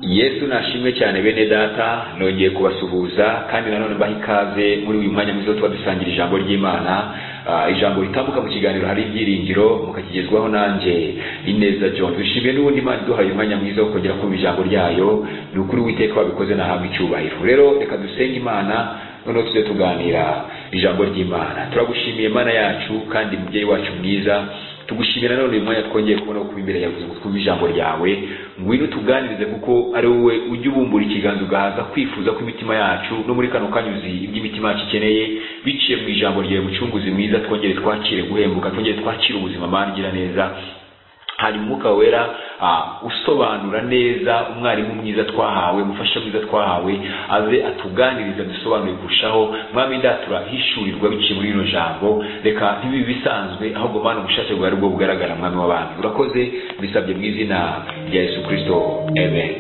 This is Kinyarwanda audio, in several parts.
yesu nashimwe cyane bene data nongeye kubasuhuza kandi nanone mbaha ikaze muri uyu mwanya mwiza wo tuba dusangira ijambo ry'imana Ah, ijambo ritambuka mu kiganiro hari ibyiringiro mukakigezwaho nanjye ineza john dushimiye n'ubundi imana iduhaye umwanya mwiza wo kongera kumva ijambo ryayo ni ukuri witeka wabikoze nahabwa icyubahiro rero reka dusenge imana noneho tujye tuganira ijambo ry'imana turagushimiye mana yacu kandi mubyeyi wacu mwiza tugushimira nanone uyu mwanya twongeye kubona kuba imbere yawe twumva ijambo ryawe ngwino utuganirize kuko ari wowe ujya ubumbura ikiganza ugahaza kwifuza kw'imitima yacu no muri kano kanya uzi ibyo imitima yacu ikeneye biciye mu ijambo ryawe mucunguzi mwiza twongere twakire guhembuka twongere twakire ubuzima mana ugira neza hari umwuka wera ah, usobanura neza umwarimu mwiza twahawe umufasha mwiza twahawe aze atuganirize dusobanure kurushaho mwami ndatura hishurirwa biciye muri rino jambo reka ntibibe bisanzwe ahubwo mana ubushake bwawe aribwo bugaragara mwami w'abandi urakoze bisabye mu izina rya yesu kirisito amen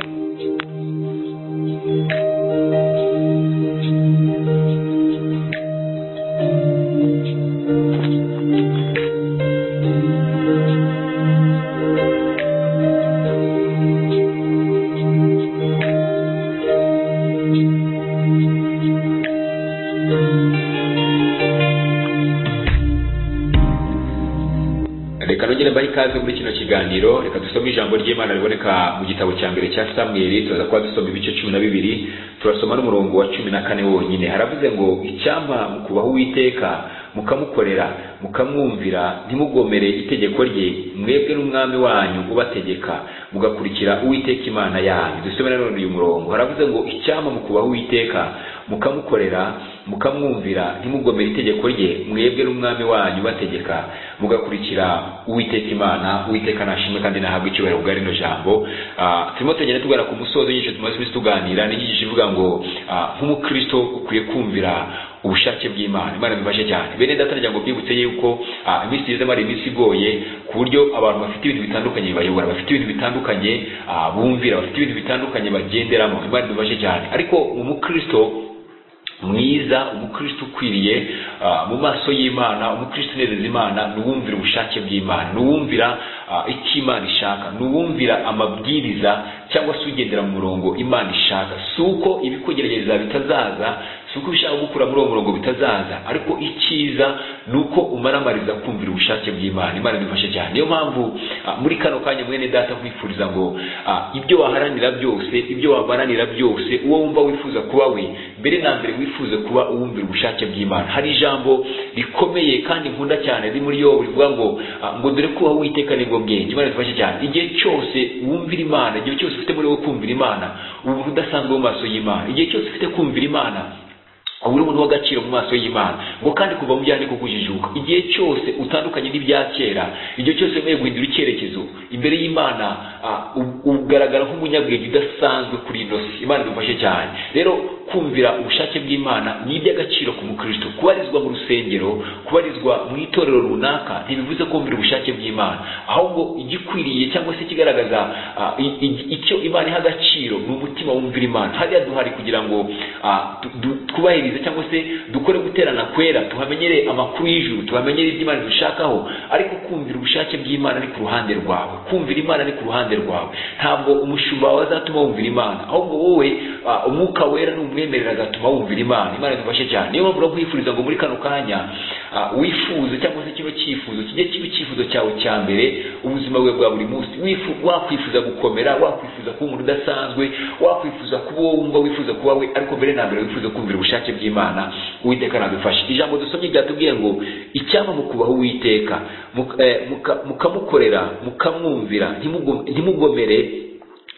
reka nongere mbahe ikaze muri kino kiganiro reka dusome ijambo ry'imana riboneka mu gitabo cya mbere cya samweli turaza kuba dusoma ibice cumi na bibiri turasoma n'umurongo wa cumi na kane wonyine haravuze ngo icyampa mukubaha uwiteka mukamukorera mukamwumvira ntimugomere itegeko rye mwebwe n'umwami wanyu ubategeka mugakurikira uwiteka imana yanyu dusome nanone uyu murongo haravuze ngo icyampa mukubaha uwiteka mukamukorera mukamwumvira ntimugomere itegeko rye mwebwe n'umwami wanyu bategeka mugakurikira uwiteka imana uwiteka nashimwe kandi nahabwa icyubahiro bwa rino jambo Ah, turimo tugenda tugana ku musozo w'inyigisho tumaze iminsi tuganira n'inyigisho ivuga ngo ah, nk'umukristo ukwiye kumvira ubushake bw'imana imana bifashe cyane bene data ryango byibutse yuko ah, iminsi igezemo ari iminsi igoye ku buryo abantu bafite ibintu bitandukanye bayobora bafite ibintu bitandukanye ah, bumvira bafite ibintu bitandukanye bagenderamo imana bifashe cyane ariko umukristo mwiza umukristo ukwiriye ah, mu maso y'imana umukristo unezeza imana ni uwumvira ubushake bw'imana ni uwumvira ah, icyo imana ishaka ni uwumvira amabwiriza cyangwa se ugendera mu murongo imana ishaka si uko ibikugerageza bitazaza si uko ibishaka gukura muri uwo murongo bitazaza ariko icyiza ni uko umaramariza kumvira ubushake bw'imana imana idufashe cyane niyo mpamvu ah, muri kano kanya mwene data nkwifuriza ngo ah, ibyo waharanira byose ibyo wabaranira byose uwo wumva wifuza kuba we mbere na mbere wifuze kuba uwumvira ubushake bw'imana hari ijambo rikomeye kandi nkunda cyane riri muri yobu rivuga ngo ah, ngo dore kubaho witeka nibwo bwenge imana idufashe cyane igihe cyose wumvira imana igihe cyose ufite muri wo kumvira imana uba umuntu udasanzwe mu maso y'imana igihe cyose ufite kumvira imana uba uri umuntu w'agaciro mu maso y'imana ngo kandi kuva mu byandiko kujijuka igihe cyose utandukanye n'ibya kera igihe cyose wemeye guhindura icyerekezo imbere y'imana ah, u- ugaragara nk'umunyabwenge udasanzwe kuri ino si imana idufashe cyane rero kumvira ubushake bw'imana ni iby'agaciro ku mukristo kubarizwa mu rusengero kubarizwa mu itorero runaka ntibivuze kumvira ubushake bw'imana ahubwo igikwiriye cyangwa se ikigaragaza ah, i- i- icyo imana iha agaciro ni umutima wumvira imana hariya duhari kugira ngo ah, tu- du- twubahirize cyangwa se dukore guterana kwera tuhamenyere amakuru y'ijuru tuhamenyere ibyo imana dushakaho ariko kumvira ubushake bw'imana ni ku ruhande rwawe kumvira imana ni ku ruhande rwawe ntabwo umushumba wawe azatuma wumvira imana ahubwo wowe ah, umwuka wera n'umwemerera agatuma wumvira imana imana idufashe cyane niyo mpamvu urakwifuriza ngo muri kano kanya ah, wifuze cyangwa se kino cyifuzo kijye kiba icyifuzo cyawe cya mbere ubuzima bwawe bwa buri munsi Wifu- wakwifuza gukomera wakwifuza kuba umuntu udasanzwe wakwifuza kuba uwo wumva wifuza kuba we ariko mbere na mbere wifuza kumvira ubushake bw'imana uwiteka nadufashe ijambo dusomye ryatubwiye ngo icyaba mu kubaho uwiteka muka- eh, muka- mukamukorera mukamwumvira ntimugo- ntimugomere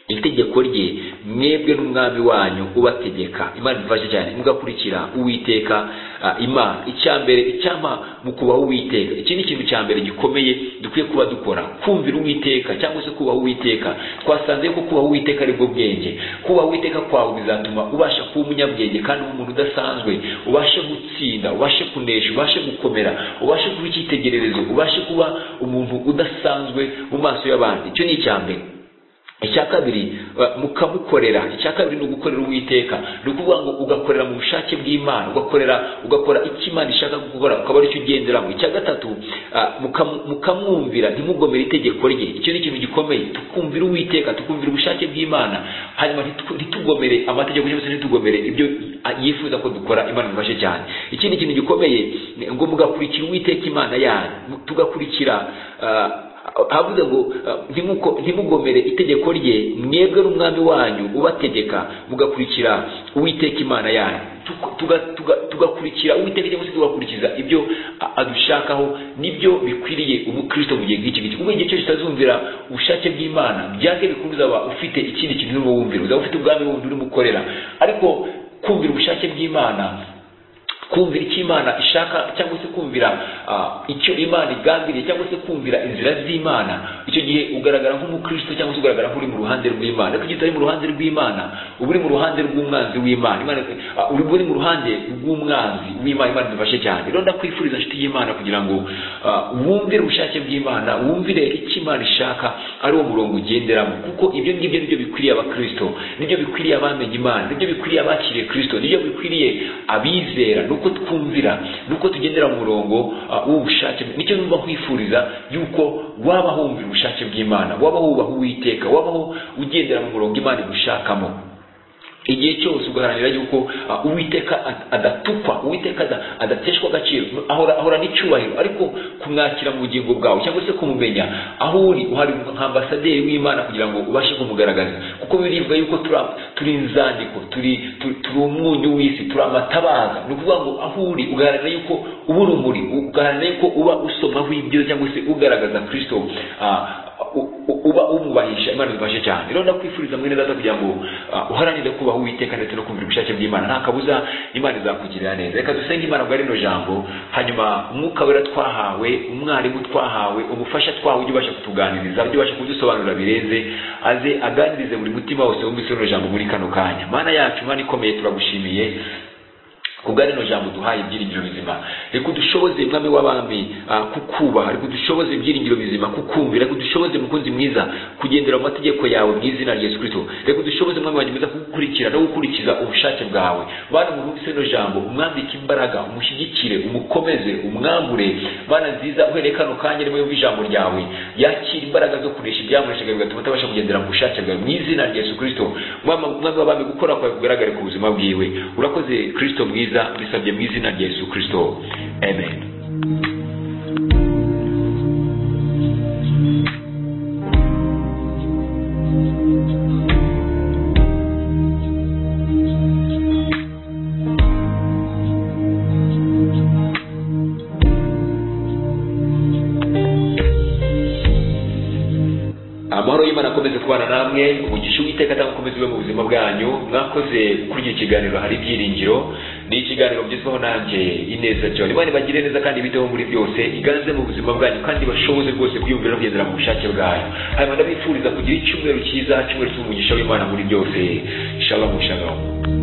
itegeko rye mwebwe n'umwami wanyu ubategeka imana idufashe cyane mugakurikira uwiteka ah, imana icya mbere icyampa mu kubaho uwiteka iki ni ikintu cya mbere gikomeye dukwiye kuba dukora kumvira uwiteka cyangwa se kubaho uwiteka twasanze ko kubaho uwiteka aribwo bwenge kubaho uwiteka kwawe bizatuma ubasha kuba umunyabwenge kandi uba umuntu udasanzwe ubashe gutsinda ubashe kunesha ubashe gukomera ubashe kuba icyitegererezo ubashe kuba umuntu udasanzwe mu maso y'abandi icyo ni icya mbere icya kabiri ba- mukamukorera icya kabiri ni ugukorera uwiteka ni ukuvuga ngo ugakorera mu bushake bw'imana ugakorera ugakora icyo imana ishaka gukora ukaba aricyo ugenderamo icya gatatu ah, mukamu- mukamwumvira ntimugomere itegeko rye icyo ni ikintu gikomeye tukumvira uwiteka tukumvira ubushake bw'imana hanyuma ntitu- ntitugomere amategeko cyangwa se ntitugomere ibyo ah, yifuza ko dukora imana idufashe cyane ikindi kintu gikomeye ni ngo mugakurikira uwiteka imana yanyu Mu- tugakurikira ah, havuze ngo uh, ntimuko- ntimugomere itegeko rye mwebwe n'umwami wanyu ubategeka mugakurikira uwiteka imana yanyu Tuku- tuga- tuga- tugakurikira uwiteka cyangwa se tugakurikiza ibyo a- adushakaho nibyo bikwiriye umukristo mu gihe nk'iki ngiki kuko igihe cyose utazumvira ubushake bw'imana byange bikuru uzaba ufite ikindi kintu urimo wumvira uzaba ufite ubwami bundi urimo ukorera ariko kumvira ubushake bw'imana kumvira icyo imana ishaka cyangwa se kumvira ah, icyo imana igambiriye cyangwa se kumvira inzira z'imana icyo gihe ugaragara nk'umukristo cyangwa se ugaragara nk'uri mu ruhande rw'imana ariko igihe utari mu ruhande rw'imana uba uri mu ruhande rw'umwanzi w'imana Imana- ah, uba uri mu ruhande rw'umwanzi w'imana imana idufashe cyane rero ndakwifuriza nshuti y'imana kugira ngo ah, wumvire ubushake bw'imana wumvire icyo imana ishaka ari wo murongo ugenderamo kuko ibyo ngibyo nibyo bikwiriye abakristo nibyo bikwiriye abamenye imana nibyo bikwiriye abakiriye kristo nibyo bikwiriye abizera ni uko twumvira ni uko tugendera mu murongo ah, w'ubushake nicyo numva nkwifuriza yuko waba wumvira ubushake bw'imana waba wubaha uwiteka wabaho ugendera mu murongo imana igushakamo igihe cyose ugaharanira yuko ah, uwiteka ad- adatukwa uwiteka ada- adateshwa agaciro ahora, ahora n'icyubahiro ariko kumwakira mu bugingo bwawe cyangwa se kumumenya aho uri uhari nka ambasaderi w'imana kugira ngo ubashe kumugaragaza kuko birivuga yuko turi ab- turi inzandiko turi turi turi umunyu w'isi turi amatabaza ni ukuvuga ngo aho uri ugaharanira yuko uba urumuri ugaharanira yuko uba usomaho ibyiza cyangwa se ugaragaza kirisito ah, u- u- uba umwubahisha imana idufashe cyane rero ndakwifuriza mwene data kugira ngo ah, uharanire kubaha uwiteka ndetse no kumvira ubushake bw'imana nta kabuza imana izakugirira neza reka dusenge imana bwa rino jambo hanyuma umwuka wera twahawe umwarimu twahawe umufasha twahawe ujye ubasha kutuganiriza ujye ubasha kudusobanurira bireze aze aganirize buri mutima wose wumvise rino jambo muri kano kanya mana yacu imana ikomeye turagushimiye kubwa rino jambo duhaye ibyiringiro bizima reka udushoboze mwami w'abami ah, kukubaha reka udushoboze ibyiringiro bizima kukumvira reka udushoboze mukunzi mwiza kugendera mu mategeko yawe mu izina rya yesu kristo reka udushoboze mwami wanjye mwiza kugukurikira no gukurikiza ubushake bwawe bana murumvise rino jambo umwambike imbaraga umushyigikire umukomeze umwambure bana nziza uhereye kano kanya nimwe yumva ijambo ryawe yakira imbaraga zo kurisha ibyamureshaga bigatuma atabasha kugendera mu bushake bwawe mu izina rya yesu kristo mwami mwami w'abami gukora kwawe kugaragare ku buzima bwiwe urakoze kristo mwiza mbisabye mu izina rya yesu kristo amen amahoro y'imana akomeze kubana namwe umugisha uwiteka atanga ukomeze ube mu buzima bwanyu mwakoze kuri iki kiganiro hari ibyiringiro ni ikiganiro mugezweho nanjye ineza cyane imana ibagire neza kandi ibiteho muri byose iganze mu buzima bwanyu kandi bashoboze rwose kwiyumvira no kugendera mu bushake bwayo hanyuma ndabifuriza kugira icyumweru cyiza cyumweru cy'umugisha w'imana muri byose shalom shalom